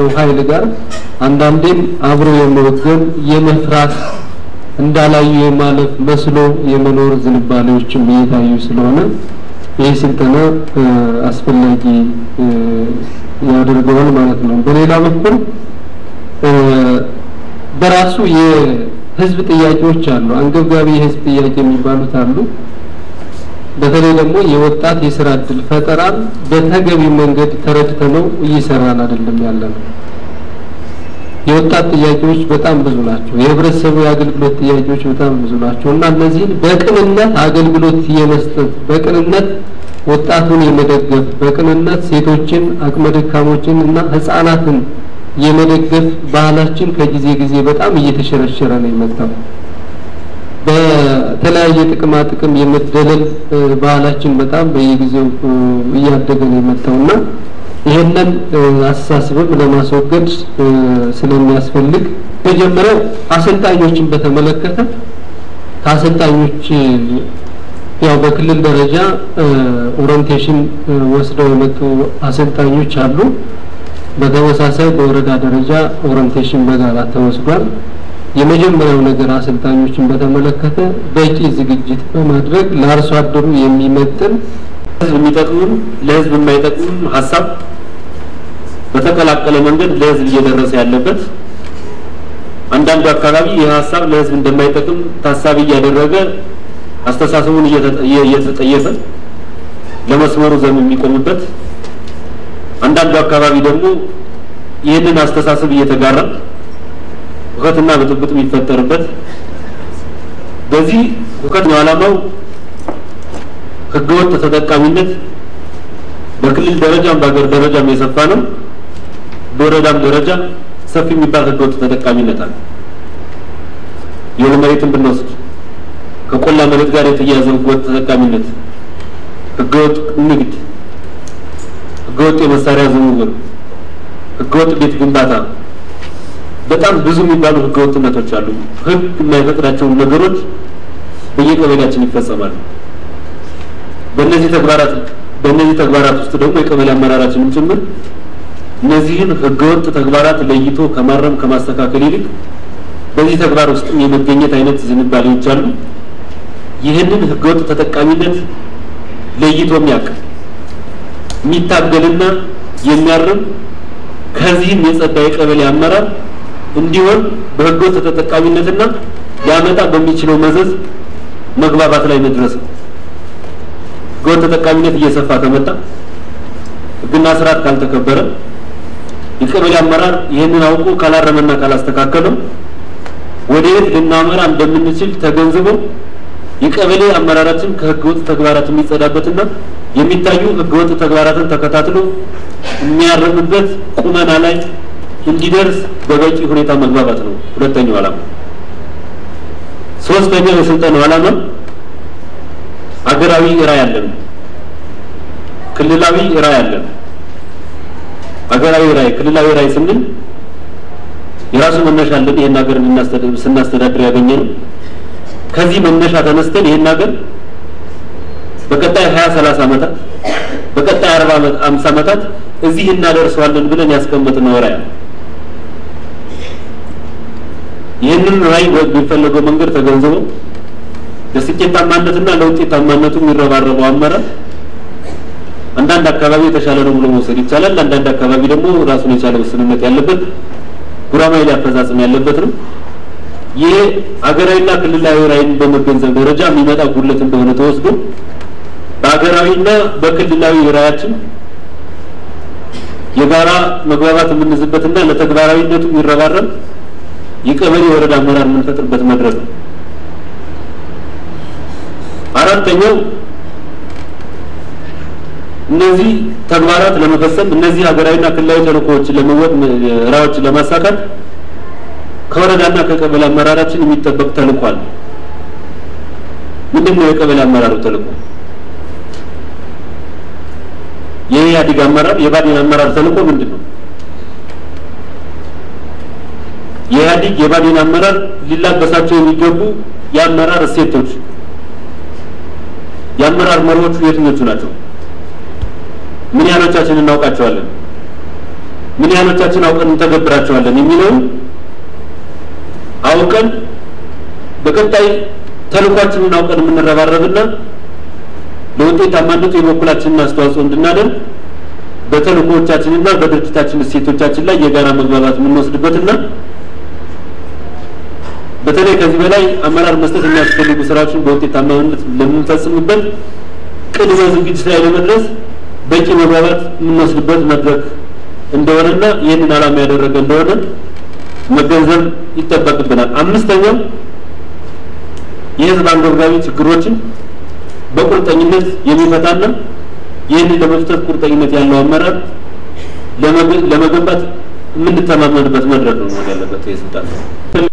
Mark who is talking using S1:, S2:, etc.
S1: ካለው ኃይል ጋር አንዳንዴም አብሮ የመወገን የመፍራት እንዳላዩ የማለፍ መስሎ የመኖር ዝንባሌዎችም እየታዩ ስለሆነ ይህ ስልጠና አስፈላጊ ያደርገዋል ማለት ነው። በሌላ በኩል በራሱ የህዝብ ጥያቄዎች አሉ። አንገብጋቢ የህዝብ ጥያቄ የሚባሉት አሉ። በተለይ ደግሞ የወጣት የስራ እድል ፈጠራን በተገቢ መንገድ ተረድተነው እየሰራን አይደለም ያለ ነው። የወጣት ጥያቄዎች በጣም ብዙ ናቸው። የህብረተሰቡ የአገልግሎት ጥያቄዎች በጣም ብዙ ናቸው እና እነዚህን በቅንነት አገልግሎት የመስጠት በቅንነት ወጣቱን የመደገፍ በቅንነት ሴቶችን፣ አቅመ ደካሞችን እና ህጻናትን የመደገፍ ባህላችን ከጊዜ ጊዜ በጣም እየተሸረሸረ ነው የመጣው። በተለያየ ጥቅማ ጥቅም የመደለል ባህላችን በጣም በየጊዜው እያደገ ነው የመጣው እና ይህንን አስተሳሰብም ለማስወገድ ስለሚያስፈልግ መጀመሪያው አሰልጣኞችን በተመለከተ ከአሰልጣኞች ያው በክልል ደረጃ ኦሪንቴሽን ወስደው የመጡ አሰልጣኞች አሉ። በተመሳሳይ በወረዳ ደረጃ ኦሪንቴሽን በጋራ ተወስዷል። የመጀመሪያው ነገር አሰልጣኞችን በተመለከተ በቂ ዝግጅት በማድረግ ለአርሶ አደሩ የሚመጥን
S2: ለህዝብ የሚጠቅሙን ለህዝብ የማይጠቅሙን ሀሳብ በተቀላቀለ መንገድ ለህዝብ እየደረሰ ያለበት አንዳንዱ አካባቢ ይህ ሀሳብ ለህዝብ እንደማይጠቅም ታሳቢ እያደረገ አስተሳሰቡን እየተጠየፈ ለመስመሩ ዘም የሚቆምበት አንዳንዱ አካባቢ ደግሞ ይህንን አስተሳሰብ እየተጋራ ሁከትና ብጥብጥ የሚፈጠርበት በዚህ ሁከት ነው ዓላማው ህገወጥ ተጠቃሚነት በክልል ደረጃም በሀገር ደረጃም የሰፋ ነው። በወረዳም ደረጃ ሰፊ የሚባል ህገወጥ ተጠቃሚነት አለ። የሆነ መሬትን ብንወስድ ከቆላ መሬት ጋር የተያያዘ ህገወጥ ተጠቃሚነት፣ ህገወጥ ንግድ፣ ህገወጥ የመሳሪያ ዝውውር፣ ህገወጥ ቤት ግንባታ፣ በጣም ብዙ የሚባሉ ህገወጥነቶች አሉ። ህግ የማይፈቅዳቸውን ነገሮች በየቀበሌያችን ይፈጸማሉ። በእነዚህ ተግባራት በእነዚህ ተግባራት ውስጥ ደግሞ የቀበሌ አመራራችንም ጭምር እነዚህን ህገወጥ ተግባራት ለይቶ ከማረም ከማስተካከል ይልቅ በዚህ ተግባር ውስጥም የመገኘት አይነት ዝንባሌዎች አሉ። ይህንን ህገወጥ ተጠቃሚነት ለይቶ የሚያውቅ የሚታገልና የሚያርም ከዚህም የጸዳ የቀበሌ አመራር እንዲሆን በህገወጥ ተጠቃሚነትና ሊያመጣ በሚችለው መዘዝ መግባባት ላይ መድረስ ነው። ህገወጥ ተጠቃሚነት እየሰፋ ከመጣ ህግና ስርዓት ካልተከበረ የቀበሌ አመራር ይህንን አውቆ ካላረመና ካላስተካከለው ወደ የት ልናመራ እንደምንችል ተገንዝበው የቀበሌ አመራራችን ከህገወጥ ተግባራት የሚጸዳበትና የሚታዩ ህገወጥ ተግባራትን ተከታትሎ የሚያርምበት ቁመና ላይ እንዲደርስ በበቂ ሁኔታ መግባባት ነው ሁለተኛው ዓላማ። ሶስተኛው የስልጠናው ዓላማ አገራዊ ራዕይ አለን፣ ክልላዊ ራዕይ አለን። አገራዊ ራዕይ፣ ክልላዊ ራዕይ ስንል የራሱ መነሻ አለን። ይሄን ሀገር ስናስተዳድር ያገኘ ነው። ከዚህ መነሻ ተነስተን ይሄን ሀገር በቀጣይ ሀያ ሰላሳ ዓመታት በቀጣይ አርባ ዓመት አምሳ ዓመታት እዚህ እናደርሰዋለን ብለን ያስቀመጥነው ራዕይ ነው። ይህንን ራዕይ በሚፈለገው መንገድ ተገንዝበው ለስኬታማነትና ለውጤታማነቱ የሚረባረበው አመራር አንዳንድ አካባቢ የተሻለ ነው ብሎ መውሰድ ይቻላል። አንዳንድ አካባቢ ደግሞ ራሱን የቻለ ውስንነት ያለበት ጉራማይሌ አፈጻጸም ያለበት ነው። ይህ ሀገራዊና ክልላዊ ራዕይን በመገንዘብ ደረጃ የሚመጣ ጉድለት እንደሆነ ተወስዶ በሀገራዊና በክልላዊ ራዕያችን የጋራ መግባባት የምንይዝበትና ለተግባራዊነቱ የሚረባረብ የቀበሌ ወረዳ አመራር የምንፈጥርበት መድረክ ነው። አራተኛው እነዚህ ተግባራት ለመፈጸም እነዚህ ሀገራዊና ክልላዊ ተልእኮዎችን ለመወጥ ራዕዮችን ለማሳካት ከወረዳና ከቀበሌ አመራራችን የሚጠበቅ ተልእኮ አለ። ምንድን ነው የቀበሌ አመራሩ ተልእኮ? የኢህአዴግ አመራር የባዴን አመራር ተልእኮ ምንድን ነው? የኢህአዴግ የባዴን አመራር ሊላበሳቸው የሚገቡ የአመራር እሴቶች የአመራር መሪዎቹ የትኞቹ ናቸው? ምን ያህሎቻችን እናውቃቸዋለን? ምን ያህሎቻችን አውቀን እንተገብራቸዋለን የሚለውን አውቀን በቀጣይ ተልኳችንን አውቀን የምንረባረብና ለውጤታማነቱ የበኩላችንን አስተዋጽኦ እንድናደርግ በተልእኮዎቻችንና በድርጅታችን እሴቶቻችን ላይ የጋራ መግባባት የምንወስድበትና በተለይ ከዚህ በላይ አመራር መስጠት የሚያስፈልጉ ስራዎችን በውጤታማነት ለምንፈጽምበት ቅድመ ዝግጅት ላይ ለመድረስ በቂ መግባባት የምንወስድበት መድረክ እንደሆነና ይህንን ዓላማ ያደረገ እንደሆነ መገንዘብ ይጠበቅብናል። አምስተኛው የህዝብ አንገብጋቢ ችግሮችን በቁርጠኝነት የሚፈታና ይህንን ለመፍታት ቁርጠኝነት ያለው አመራር ለመገንባት የምንተማመንበት መድረክ ነው መሆን ያለበት የስልጣን